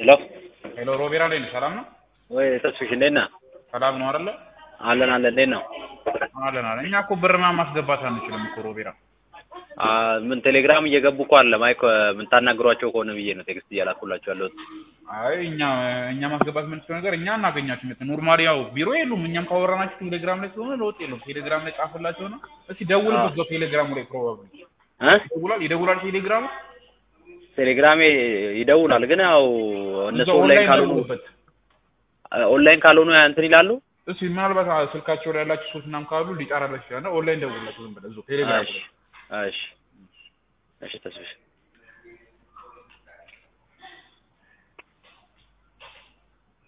ሄሎ ሄሎ ሮቤራ ላይ ነህ? ሰላም ነው? ወይ ተስፍሽ እንዴት ነህ? ሰላም ነው አይደለ? አለን አለን እንዴት ነው? አለን አለን። እኛ እኮ ብርማ ማስገባት አንችልም እኮ ሮቤራ። አ ምን ቴሌግራም እየገቡ እኮ አለ ማይክ የምታናግሯቸው ከሆነ ብዬ ነው ቴክስት እያላኩላቸው ያለሁት። አይ እኛ እኛ ማስገባት የምንችለው ነገር እኛ እናገኛችሁ መት ኖርማሊ ያው ቢሮ የሉም። እኛም ካወራናችሁ ቴሌግራም ላይ ስለሆነ ለውጥ የለውም። ቴሌግራም ላይ ጻፍላቸው ነው። እስቲ ደውልበት በቴሌግራሙ ላይ ፕሮባብሊ እ ይደውላል ይደውላል ቴሌግራሙ ቴሌግራሜ ይደውላል ግን ያው እነሱ እዛው ኦንላይን ኦንላይን ካልሆኑ ደውሉበት። ኦንላይን ካልሆኑ እንትን ይላሉ። እስቲ ምናልባት አ- ስልካቸው ላይ ያላችሁ ሰዎች ምናምን ካሉ ሊጠራላችሁ ይችላል። ኦንላይን ደውላችሁ ዝም ብለህ እዛው ቴሌግራም እሺ ላይ እሺ እሺ ተስፍሽ